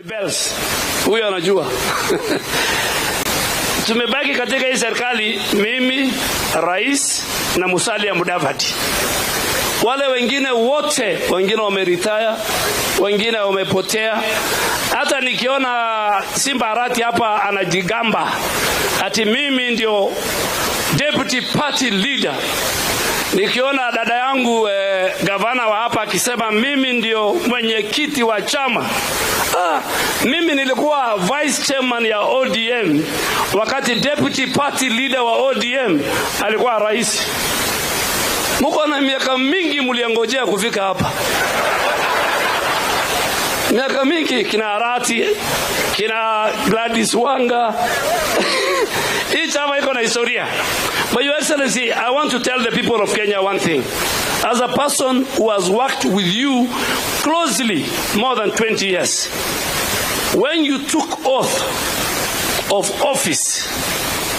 Bells. Huyo anajua. Tumebaki katika hii serikali mimi, rais na Musalia Mudavadi. Wale wengine wote, wengine wameritaya, wengine wamepotea. Hata nikiona Simba Arati hapa anajigamba ati mimi ndio deputy party leader nikiona dada yangu eh, gavana wa hapa akisema mimi ndio mwenyekiti wa chama ah, mimi nilikuwa vice chairman ya ODM wakati deputy party leader wa ODM alikuwa rais. Muko na miaka mingi mliangojea kufika hapa, miaka mingi, kina Arati kina Gladys Wanga hii chama iko na historia. But Your Excellency, I want to tell the people of Kenya one thing. As a person who has worked with you closely more than 20 years, when you took oath of office,